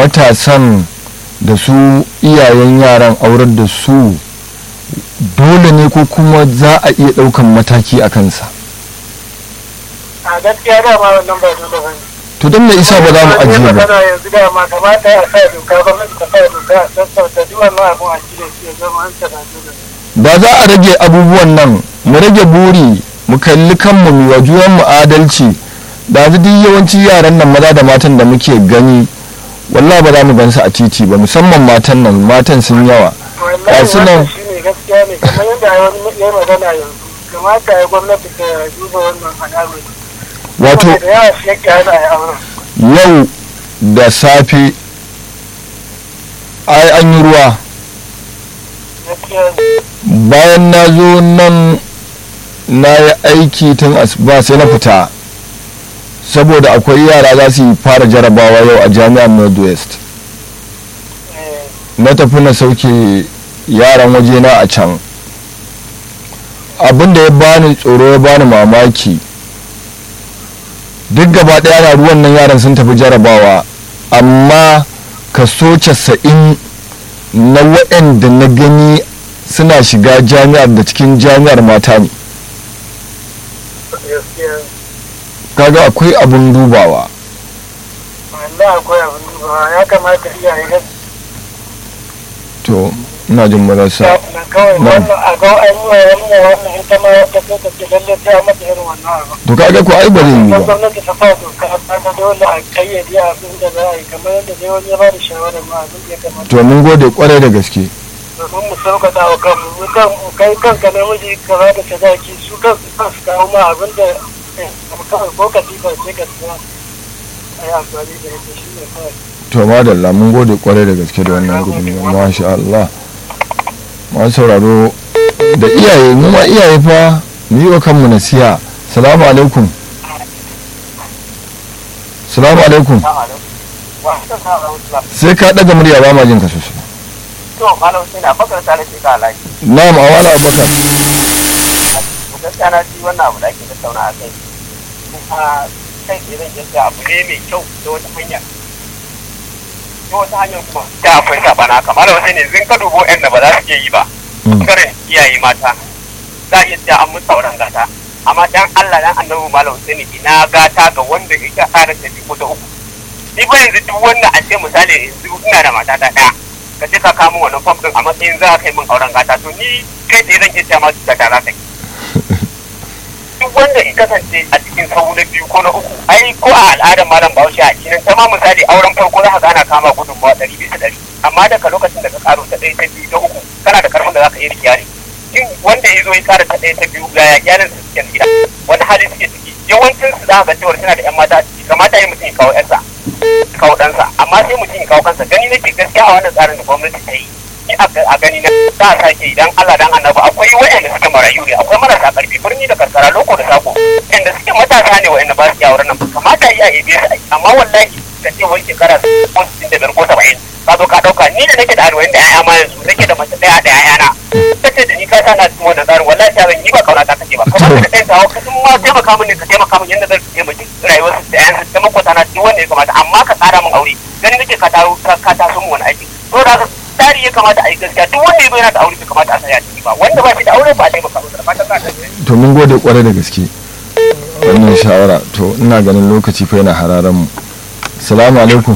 matasan da su iyayen yaran aurar da su dole ne ko kuma za a iya ɗaukan mataki a kansa a gaskiya dama wannan ba dole ba ne to don me isa ba za mu ajiye ba magana yanzu dama kamata a sa doka gwamnati ta sa doka a sassauta duk wannan abun a cire shi ya zama an tana dole da za a rage abubuwan nan mu rage buri mu kalli kanmu mu wa juyan mu adalci da duk yawanci yaran nan maza da matan da muke gani wallahi ba za mu gansu a titi ba musamman matan nan matan sun yawa wallahi Ga su nan. wannan shi ne gaskiya ne kamar yadda wani ya magana yanzu kamata ya gwamnati ta duba wannan al'amari wato Saboda da yawa shi yake hana a yi auren yau da safe ai an yi ruwa gaskiya ne bayan na zo nan na yi aiki tun asuba sai na fita saboda akwai yara za su yi fara jarabawa yau a jami'ar northwest eh, na tafi na sauke yaran wajena a can abin da ya bani tsoro ya bani mamaki duk gaba ɗaya na ruwan nan yaran sun tafi jarabawa amma kaso casa'in na waɗanda na gani suna shiga jami'ar da cikin jami'ar mata ne gaskiya kaga akwai abin dubawa wallahi akwai abin dubawa ya kamata iyaye gaskiya to ina jin marasa na kawai Na. wannan a ga an yi wa wannan wannan ita ma ta so ta ce lalle sai a mata irin wannan abu to kaga ko ai ba zai yi Kuma ba gwamnati ta sa doka ta ga dole a kayyade abin da za a yi kamar yadda dai wani ya ba da shawarar ma abin da ya kamata to mun gode kwarai da gaske domin mu sauƙaƙa wa kanmu mu kan mu kai kanka namiji ka ba da sadaki su kansu kan su kawo ma abin da eh, kawai ko katifa sai ka siya a yi amfani da ita shi ne kawai to madalla mun gode kwarai da gaske da wannan gudunmawa masha Allah masu sauraro da iyaye mu ma iyaye fa mu yi wa kanmu nasiha salamu alaikum salamu alaikum sai ka daga murya ba ma jin ka sosai to malam sai na bakar tare ce ka alaji na'am awala abubakar to gaskiya na ji wannan abu da ake tattauna a kai a kai ke zan yadda abu ne mai kyau ta wata hanya ta wata hanyar kuma ta akwai sabana kamar wasu ne zin ka dubo yan da ba za su iya yi ba Mm. ɓangaren iyaye mata za a iya cewa an musu auren gata amma dan Allah dan annabi malam Husaini ina gata ga wanda yake ƙara ta biyu ko ta uku ni ba yanzu duk wanda a ce misali yanzu ina da mata ta ɗaya ka je ka kamo wannan fam ɗin a matsayin za ka yi min auren gata to ni kai tsaye zan iya cewa ma cuta ta za ka yi duk wanda ya kasance a cikin sau na biyu ko na uku ai ko a al'adar malam bahaushe a cikin ta ma misali auren farko za ka gana kama gudunmawa ɗari bisa ɗari amma daga lokacin da ka karo ta ɗaya ta biyu ta uku kana da karfin da za ka iya rikiyari in wanda ya zo ya kara ta ɗaya ta biyu ga iyalin su suke gida wani hali suke ciki yawancin su za ka ga cewa suna da yan mata a ciki kamata ya mutum ya kawo ƴansa kawo ɗansa amma sai mutum ya kawo kansa gani nake gaskiya a wannan tsarin da gwamnati ta yi ni a a gani na za a sake idan Allah dan annabi akwai waɗanda suke marayu ne akwai marasa ƙarfi birni da karkara loko da sako waɗanda suke matasa ne waɗanda ba su iya wurin nan kamata yi a yabe su ai amma wallahi ka ce wani shekara ko sittin da biyar ko saba'in ka zo ka ɗauka ni da nake da arba'in da 'ya'ya ma yanzu nake da mace ɗaya da 'ya'yana ta ce da ni ka sana cikin wannan tsarin wallahi ta zan yi ba kauna ta kake ba kamar ka ɗaya kawo ka ma taimaka min ne ka taimaka min yadda zan taimaki rayuwar su da 'ya'yansu ta makwata na cikin wanda ya kamata amma ka tsara min aure gani nake ka taro ka taso min wani aiki to da haka tsari ya kamata a yi gaskiya duk wanda ya zo yana da aure bai kamata a saya ciki ba wanda ba shi da aure ba a taimaka masa da fatan ka ta to mun gode kwarai da gaske wannan shawara to ina ganin lokaci fa yana hararen mu salamu alaikum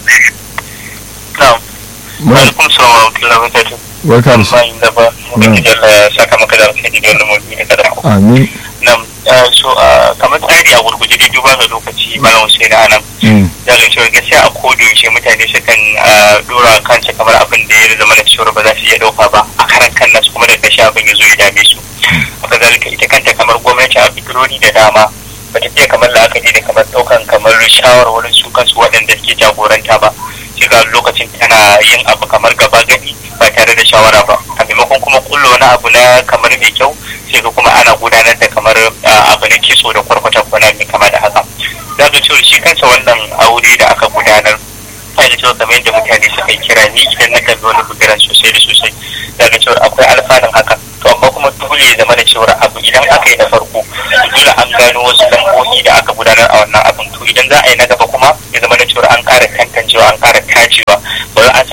Na'am. muna Alaikum salam wa rahmatullahi wa barakatuh. barka da su Bayan da ba, Ubangiji Allah ya saka maka da alkhairi da wannan mawdu'i da ka dauko. amin Na'am. eh, So ah, kamar tsari a gurguje dai duba ga lokaci Malam Hussein anan. Mm. Ya ga cewa gaskiya a koda yaushe mutane sukan ah, dora kansu kamar abin da ya zama da cewa ba za su iya dauka ba a karan kan nasu kuma da kashi abin ya zo ya dame su. Haka zalika ita kanta kamar gwamnati a fikirori da dama ba ta fiye kamar la'akari da kamar daukan kamar shawarwarin su kansu waɗanda suke jagoranta ba. sai ga lokacin tana yin abu kamar gaba gadi ba tare da shawara ba a maimakon kuma kullo wani abu na kamar mai kyau sai ga kuma ana gudanar da kamar ah, abu na kitso da kwarkwata kwana mai kama da haka za ga cewa shi kansa wannan aure da aka gudanar sai da cewa kamar yadda mutane suka yi kira ni idan na kalli wani bugiran sosai da sosai za ga cewa akwai alfanun haka to amma kuma dole ya zama da cewa abu idan aka yi na farko dole an gano wasu lambobi da aka gudanar a wannan abin to idan za a yi na gaba kuma ya zama da cewa an ƙara tantancewa an ƙara tacewa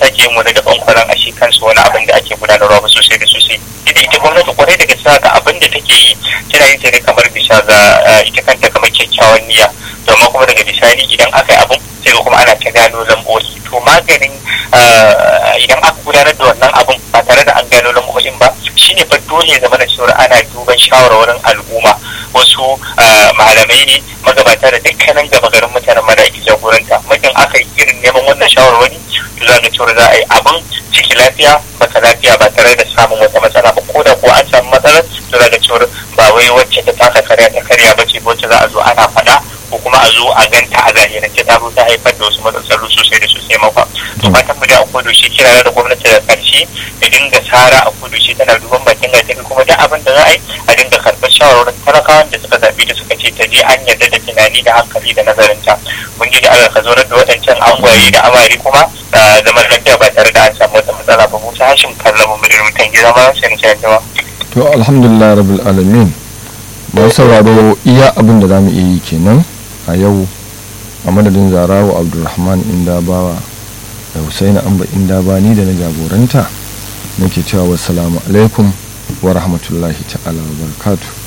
sake yin wani daban kwaran a shi kansu wani abin da ake gudanarwa ba sosai da sosai ita ita gwamnati kwarai da gaske ga abin da take yi tana yin ta ne kamar bisa ga ita kanta kamar kyakkyawan niyya domin kuma daga bisani idan aka yi abin sai kuma ana ta gano lambobi to maganin idan aka gudanar da wannan abin ba tare da an gano lambobin ba shine fa dole zama da cewa ana duban shawarwarin al'umma wasu malamai ne magabata da dukkanin gaba garin mutanen mada ake jagoranta mutum aka yi irin neman wannan shawarwari to za ga cewa za a yi abin ciki lafiya baka lafiya ba tare da samun wata matsala ba ko da ko an samu matsalar to za ga cewa ba wai wacce ta taka karya ta karya ba ce wacce za a zo ana faɗa ko kuma a zo a ganta a zahirance ta zo ta haifar da wasu matsaloli sosai da sosai maka to fatan mu da a kodo shi kira da gwamnati da karshe da dinga tsara a kodo shi tana duban bakin gajin kuma duk abin da za a yi a dinga karɓar shawarwarin talakawan da suka zaɓi da suka ce ta je an yarda da tunani da hankali da nazarinta mun ji da Allah ka zo da waɗancan angwaye da amari kuma zaman lafiya ba tare da an samu wata matsala ba musa hashim kallon mu da mutan gida ma sai na ce to alhamdulillah rabbil alamin ba sauraro iya abin da zamu iya yi kenan a yau a madadin zarawa abdulrahman indabawa da husaini amba indabani da na jagoranta nake cewa wassalamu alaikum wa rahmatullahi ta'ala wa barakatuh